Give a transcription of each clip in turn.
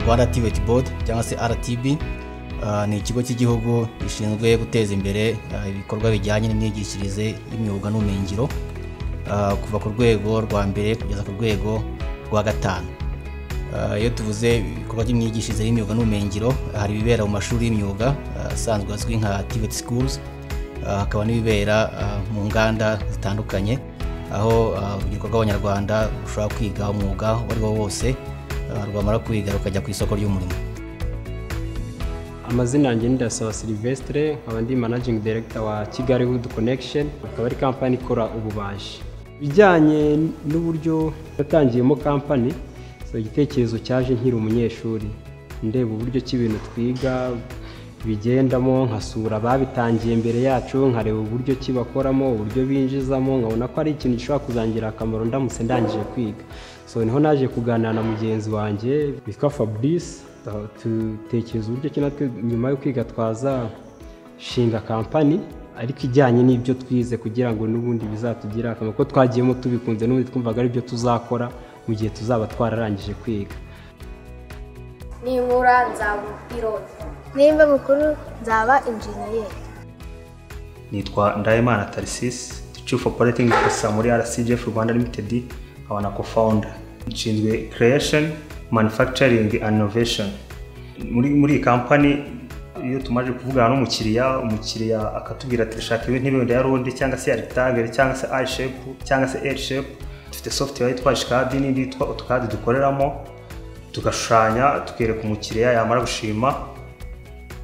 aba Activate Board cyangwa se RTB ni ikigo cy'igihugu gishinzwe guteza imbere ibikorwa bijyanye n'imyigishirize y'imyuga n'ubumenyingiro kuva ku rwego rwa mbere kugeza ku rwego rwa gatanu iyo tuvuze ibikorwa by'imyigishirize y'imyuga n'ubumenyingiro hari ibibera mu mashuri y'imyuga asanzwe azwi nka Activate Schools hakaba n'ibibera mu nganda zitandukanye aho urubyiruko rw'abanyarwanda rushobora kwiga umwuga uwo ari wo wose rwamara kwiga rukajya ku isoko ry'umurimo amazina yanjye ni Ndasaba Silvestre nkaba ndi managing director wa Kigali Wood Connection akaba ari kampani ikora ububaji ibijyanye n'uburyo yatangiyemo kampani so igitekerezo cyaje nkiri umunyeshuri ndeba uburyo ki ibintu twiga bigendamo nkasura ababitangiye mbere yacu nkareba uburyo ki bakoramo uburyo binjizamo nkabona ko ari ikintu gishobora kuzangira akamaro ndamutse ndangije kwiga so niho naje kuganira na mugenzi wanjye witwa Fabrice dutekereza uburyo ki natwe nyuma yo kwiga twazashinga kampani ariko ijyanye n'ibyo twize kugira ngo n'ubundi bizatugire akamaro ko twagiyemo tubikunze n'ubundi twumvaga ari byo tuzakora mu gihe tuzaba twararangije kwiga ninkura nzaba iroza nimba mukuru nzaba injeniyeri nitwa ndahimana tarisisi chief operating officer muri rcgf rwanda limited nkaba na co-founder nshinzwe creation manufacturing and innovation muri muri iyi kampani iyo tumaze kuvugana n'umukiriya umukiriya akatubwira ati rishaka ibintu ya ronde cyangwa se rectangle cyangwa se i shape cyangwa se l shape dufite software yitwa shikadi n'indi yitwa otukadi dukoreramo tugashushanya tukereka umukiriya yamara gushima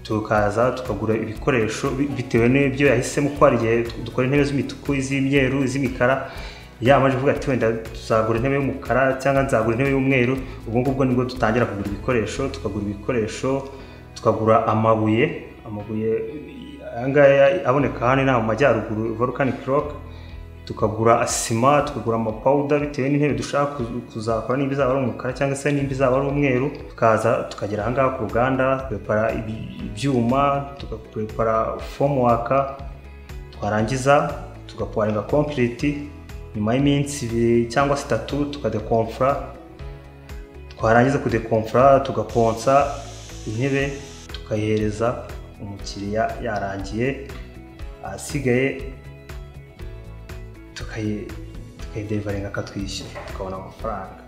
tukaza tukagura ibikoresho bitewe n'ibyo yahisemo ko hari igihe dukora intebe z'imituku iz'imyeru iz'imikara yamaze kuvuga ati wenda tuzagura intebe y'umukara cyangwa nzagura intebe y'umweru ubwo ngubwo nibwo dutangira kugura ibikoresho tukagura ibikoresho tukagura amabuye amabuye ayangaya aboneka hano inaha mu majyaruguru volcanic rock tukagura sima tukagura amapawuda bitewe n'intebe dushaka kuzakora nimba izaba ari umukara cyangwa se nimba izaba ari umweru tukaza tukagera aha ngaha ku ruganda tugapara ibyuma tugapara fomu waka twarangiza tugaporinga kompiriti nyuma y'iminsi ibiri cyangwa se itatu tukadekomfura twarangiza kudekomfura tugakonsa intebe tukayihereza umukiriya yarangiye asigaye tukayiderivaringa akatwishyura tukabona amafaranga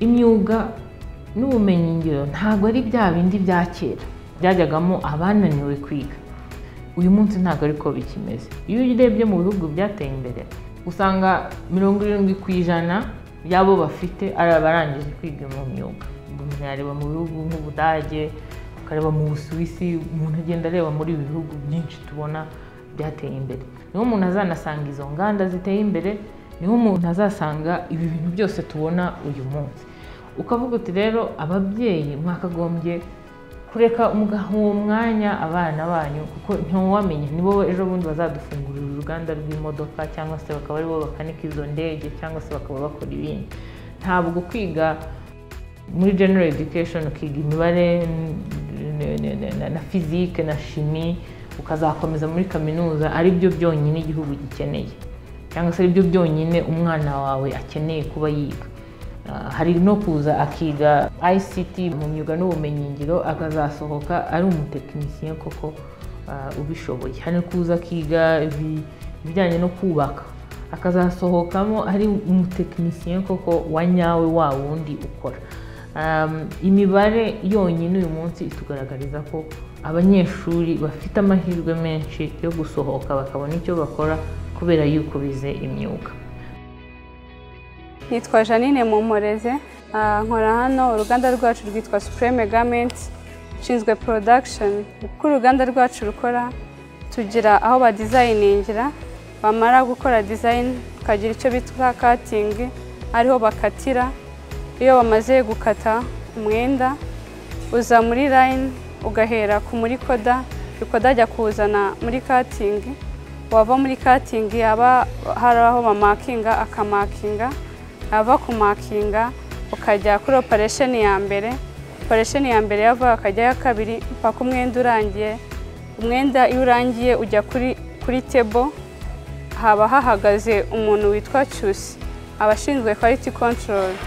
imyuga n'ubumenyingiro ntabwo ari bya bindi bya kera byajyagamo abananiwe kwiga uyu munsi ntabwo ariko bikimeze iyo urebye mu bihugu byateye imbere usanga mirongo irindwi ku ijana y'abo bafite ari abarangije kwiga mu myuga umuntu yareba mu bihugu nk'ubudage ukareba mu busuwisi umuntu agenda areba muri ibi bihugu byinshi tubona byateye imbere niho umuntu azanasanga izo nganda ziteye imbere niho umuntu azasanga ibi bintu byose tubona uyu munsi ukavuga uti rero ababyeyi mwakagombye kureka uwo mwanya abana banyu kuko ntiwamenya nibo ejo bundi bazadufungurira uruganda rw'imodoka cyangwa se bakaba aribo bakanika izo ndege cyangwa se bakaba bakora ibindi ntabwo kwiga muri general education ukiga imibare na fizike na shimi ukazakomeza muri kaminuza ari byo byonyine igihugu gikeneye cyangwa se ari byo byonyine umwana wawe akeneye kuba yiga hari no kuza akiga ICT mu myuga n'ubumenyingiro akazasohoka ari umutekinisiye koko ubishoboye hari kuza akiga ibijyanye no kubaka akazasohokamo ari umutekinisiye koko wa nyawe wa wundi ukora imibare yonyine uyu munsi itugaragariza ko abanyeshuri bafite amahirwe menshi yo gusohoka bakabona icyo bakora kubera yuko bize imyuga nitwa janine mumoreze nkora hano uruganda rwacu rwitwa supreme gamenti nshinzwe porodagishoni uko uruganda rwacu rukora tugira aho badizayiningira bamara gukora dizayini tukagira icyo bita katingi ariho bakatira iyo bamaze gukata umwenda uza muri layini ugahera ku muri koda koda ajya kuwuzana muri katingi wava muri katingi haba hari aho bamakinga akamakinga ava kumakinga ukajya kuri operesheni ya mbere operesheni ya mbere yava akajya ya kabiri mpaka umwenda urangiye umwenda iyo urangiye ujya kuri kuri tebo haba hahagaze umuntu witwa cyusi abashinzwe kwaliti kontorori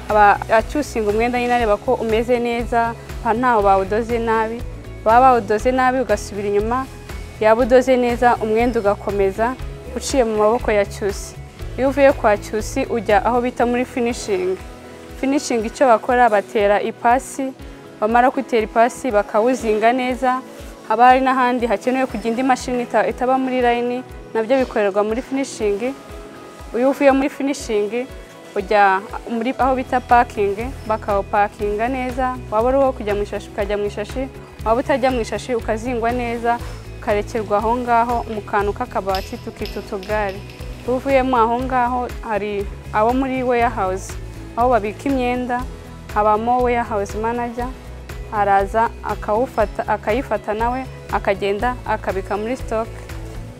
aba acyusinga umwenda nyine areba ko umeze neza nta ntawo bawudoze nabi baba bawudoze nabi ugasubira inyuma yaba udoze neza umwenda ugakomeza uciye mu maboko ya cyusi iyo uvuye kwa cyusi ujya aho bita muri finishingi finishingi icyo bakora batera ipasi bamara gutera ipasi bakawuzinga neza haba hari n'ahandi hakenewe kujya indi mashini ita- itaba muri layini nabyo bikorerwa muri finishingi iyo uvuye muri finishingi ujya muri aho bita pakingi bakawupakinga neza waba uri uwo kujya mu ishashi ukajya mu ishashi waba utajya mu ishashi ukazingwa neza ukarekerwa aho ngaho mu kantu k'akabati tukita utugare iyo uvuyemo aho ngaho hari abo muri warehouse aho babika imyenda habamo warehouse manager araza akawufata akayifata nawe akagenda akabika muri stock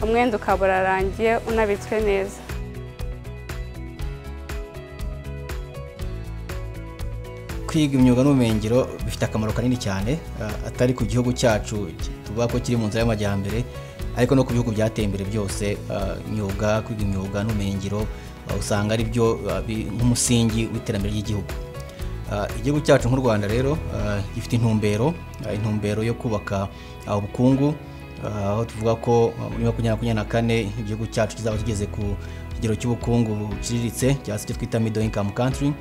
umwenda ukaba urarangiye unabitswe neza kwiga imyuga n'ubumenyingiro bifite akamaro kanini cyane ah, atari ku gihugu cyacu ki- tuvuga ko kiri mu nzira y'amajyambere ariko no ku bihugu byateye imbere byose ah, imyuga kwiga imyuga n'ubumenyingiro ah, usanga ari byo ah, bi- nk'umusingi w'iterambere ry'igihugu Ah, igihugu cyacu nk'u rwanda rero ah, gifite intumbero ah, intumbero yo kubaka ah, ubukungu Ah, aho tuvuga ko ah, muri makumyabiri makumyabiri na kane igihugu cyacu kizaba kigeze ku kigero cy'ubukungu buciriritse cyangwa se icyo twita middle income country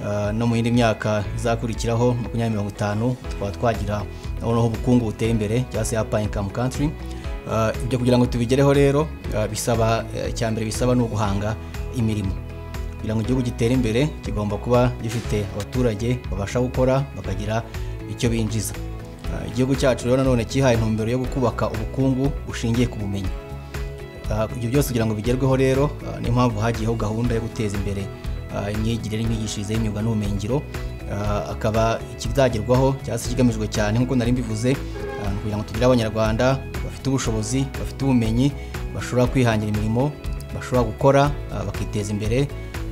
Uh, no mu yindi myaka izakurikiraho makumyabiri mirongo itanu twaba twagira noneho ubukungu buteye imbere cyangwa se apa income country Uh, ibyo kugira ngo tubigereho rero uh, bisaba eh, icyambere bisaba ni uguhanga imirimo kugira ngo igihugu gitere imbere kigomba kuba gifite abaturage babasha gukora bakagira icyo binjiza Uh, igihugu cyacu rero nanone cyihaye intumbero yo kubaka ubukungu bushingiye ku bumenyi Ah, ibyo byose kugira ngo bigerweho rero ah, niyo mpamvu hagiyeho gahunda yo guteza imbere ah, imyigire n'imyigishirize y'imyuga n'ubumenyingiro Ah, akaba ikizagerwaho cyangwa se ikigamijwe cyane nk'uko nari mbivuze ah, ni kugira ngo tugire abanyarwanda bafite ubushobozi bafite ubumenyi bashobora kwihangira imirimo bashobora gukora ah, bakiteza imbere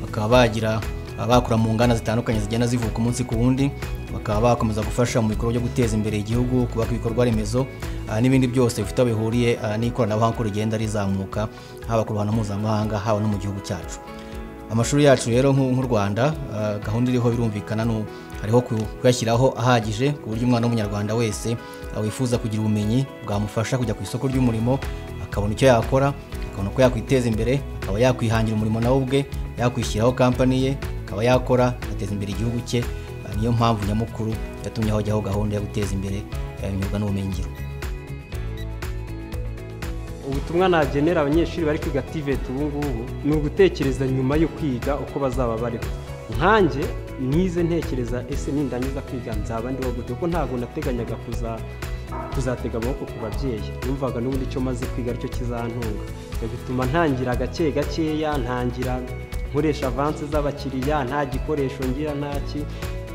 bakaba bagira abakora mu nganda zitandukanye zigenda zivuka umunsi ku wundi bakaba bakomeza gufasha mu bikorwa byo guteza imbere igihugu kubaka ibikorwa remezo ah, n'ibindi byose bifite aho bihuriye ah, n'ikoranabuhanga uko rigenda rizamuka haba ku ruhando mpuzamahanga haba no mu gihugu cyacu amashuri yacu rero nk'u nk'u rwanda ah, gahunda iriho birumvikana ni u- hariho ku- kuyashyiraho ahagije ku buryo umwana w'umunyarwanda wese ah, wifuza kugira ubumenyi bwamufasha kujya ku isoko ry'umurimo akabona icyo yakora akabona uko yakwiteza imbere akaba yakwihangira umurimo nawe ubwe yakwishyiraho kampani ye akaba yakora agateza imbere igihugu cye Ah, niyo mpamvu nyamukuru yatumye hajyaho gahunda yo guteza imbere eh, imyuga n'ubumenyingiro ubutumwa nagenera abanyeshuri bari kwiga tiveti ubu ngubu ni ugutekereza nyuma yo kwiga uko bazaba bariho nkanjye nize ntekereza ese nindangiza kwiga nzaba ndiho gute kuko ntabwo nateganyaga kuza kuzatega amaboko ku babyeyi numvaga n'ubundi icyo maze kwiga aricyo kizantunga ibyo bituma ntangira gake gakeya ntangira nkoresha avanse z'abakiriya nta gikoresho ngira ntaki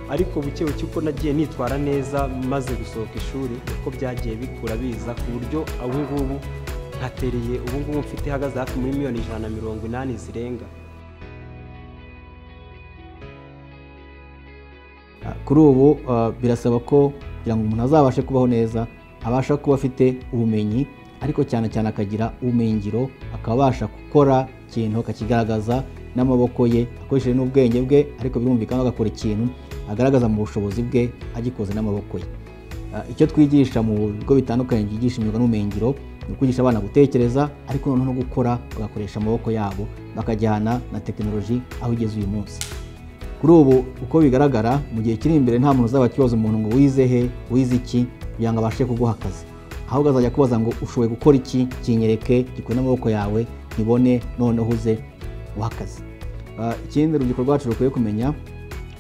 ariko buke buke uko nagiye nitwara neza maze gusohoka ishuri uko byagiye bikura biza ku buryo ubu ngubu nkatereye ubu ngubu mfite ihagaze hafi muri miliyoni ijana na mirongo inani zirenga Ah, kuri ubu ah, birasaba ko kugira ngo umuntu azabashe kubaho neza abasha kuba afite ubumenyi ariko cyane cyane akagira ubumenyingiro akaba abasha gukora ikintu akakigaragaza n'amaboko ye akoresheje n'ubwenge bwe ariko birumvikana ko agakora ikintu agaragaza mu bushobozi bwe agikoze n'amaboko ye Ah, icyo twigisha mu bigo bitandukanye byigisha imyuga n'ubumenyingiro ni ukwigisha abana gutekereza ariko noneho no gukora bagakoresha amaboko yabo bakajyana na tekinoloji aho igeze uyu munsi kuri ubu uko bigaragara mu gihe kiri imbere nta muntu uzaba akibaza umuntu ngo wize he wize iki kugira ngo abashe kuguha akazi ahubwo azajya akubaza ngo ushoboye gukora iki kinyereke gikore n'amaboko yawe nkibone noneho uze uha akazi Ah, ikindi urubyiruko rwacu rukwiye kumenya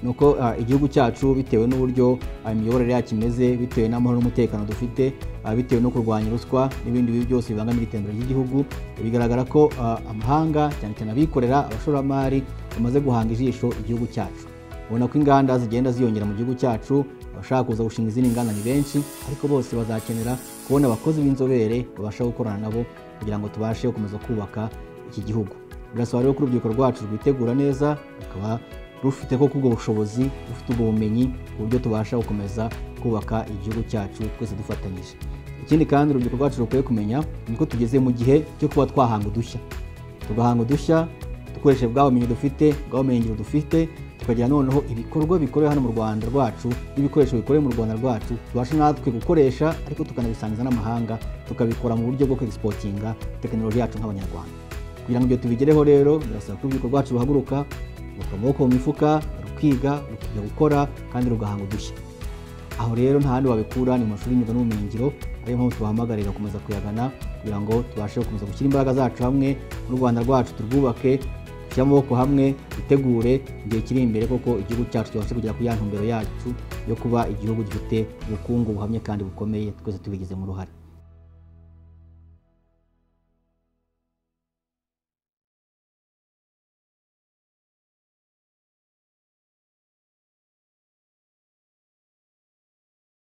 ni uko ah, igihugu cyacu bitewe n'uburyo ah, imiyoborere yacyo imeze bitewe n'amahoro n'umutekano dufite ah, bitewe no kurwanya ruswa n'ibindi bibi byose bibangamira iterambere ry'igihugu bigaragara ko ah, amahanga cyane cyane abikorera abashoramari bamaze guhanga ijisho igihugu cyacu ubona ko inganda zigenda ziyongera mu gihugu cyacu abashaka kuza gushinga izindi nganda ni benshi ariko bose bazakenera kubona abakozi b'inzobere babasha gukorana nabo kugira ngo tubashe gukomeza kubaka iki gihugu birasaba rero ko urubyiruko rwacu rwitegura neza rukaba rufite koko ubwo bushobozi rufite ubwo bumenyi ku buryo tubasha gukomeza kubaka igihugu cyacu twese dufatanyije ikindi kandi urubyiruko rwacu rukwiye kumenya ni ko tugeze mu gihe cyo kuba twahanga udushya tugahanga udushya dukoresheje bwa bumenyi dufite bwa bumenyingiro dufite tukagira noneho ibikorwa bikorewe hano mu rwanda rwacu n'ibikoresho bikorewe mu rwanda rwacu tubasha natwe gukoresha ariko tukanabisangiza n'amahanga tukabikora mu buryo bwo kwegisipotinga tekinoloji yacu nk'abanyarwanda kugira ngo ibyo tubigereho rero birasaba ko urubyiruko rwacu ruhaguruka rukura amaboko mu mifuka rukiga rukiga gukora kandi rugahanga udushya aho rero nta handi wabikura ni mu mashuri y'imyuga n'ubumenyingiro ariyo mpamvu tubahamagarira gukomeza kuyagana kugira ngo tubashe gukomeza gushyira imbaraga zacu hamwe n'u rwanda rwacu turwubake dushyire amaboko hamwe dutegure igihe kiri imbere koko igihugu cyacu tubashe kugera ku ya ntumbero yacu yo kuba igihugu gifite ubukungu buhamye kandi bukomeye twese tubigizemo uruhare